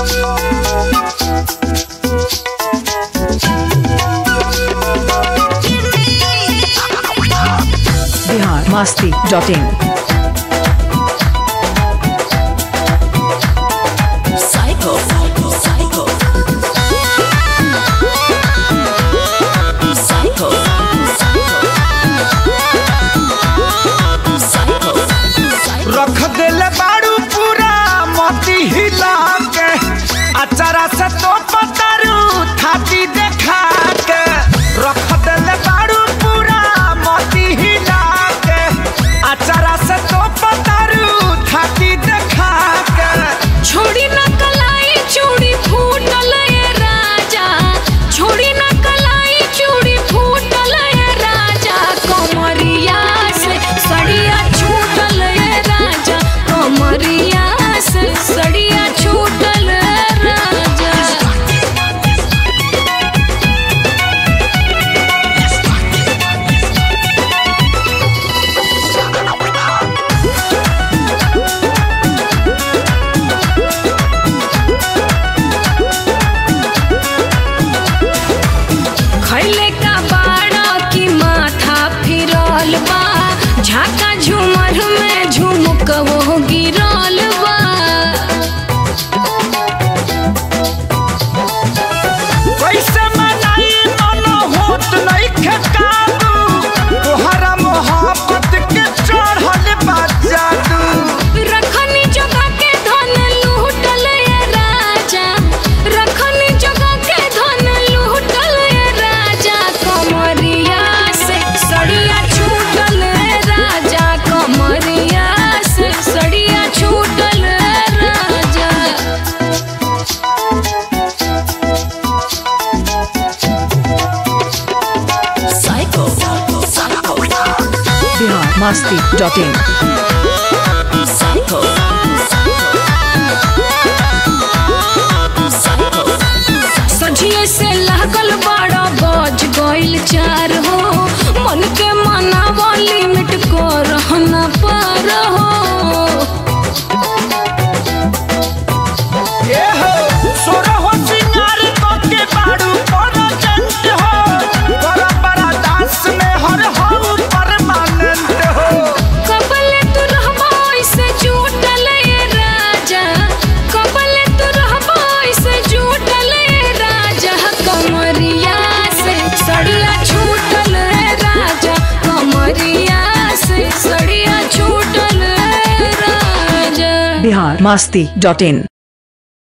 Bihar Masti dot in Psycho. Psycho. Psycho. Psycho. Psycho. रख देले बाड़ू पूरा मोती हिला के अचारा से तो पतारू थाती देखा के रख देले बाड़ू पूरा मोती हिला के अचारा से तो पतारू थाती देखा के छोड़ी न कलाई चूड़ी फूटल ये राजा छोड़ी न कलाई चूड़ी फूटल ये राजा कमरिया से सड़िया छूटल ये राजा कमरिया से सड़िया छूटल ये राजा खैले का बाड़ा की माथा फिरल बा झाका झूमर में झुमक वो गिरल बा कैसे मनाई मन होत नहीं खेकाबू तोहरा मोहब्बत के चढ़ल बा जादू रखनी जगह के धन लूटल ये राजा रखनी जगह के धन लूटल ये राजा कमरिया से सड़िया छूटल ये राजा कमरिया से सड़िया छूटल ये राजा Psycho. Psycho. Bihar Masti dot in Psycho. Psycho. सझिए से लागल बड़ा बज गइल चार हो मन के मनावा लिमिट को रहना पार हो ए हो सोरा हो सिंगार तो के बाड़ू पर जंत हो बड़ा बड़ा दास में हर हो परमानेंट हो कबले तू रहबो ऐसे झूठल ये राजा कबले तू रहबो ऐसे झूठल ये राजा कमरिया से सड़िया छूटल ये राजा कमरिया से सड़िया छूटल ये राजा बिहार मस्ती डॉट इन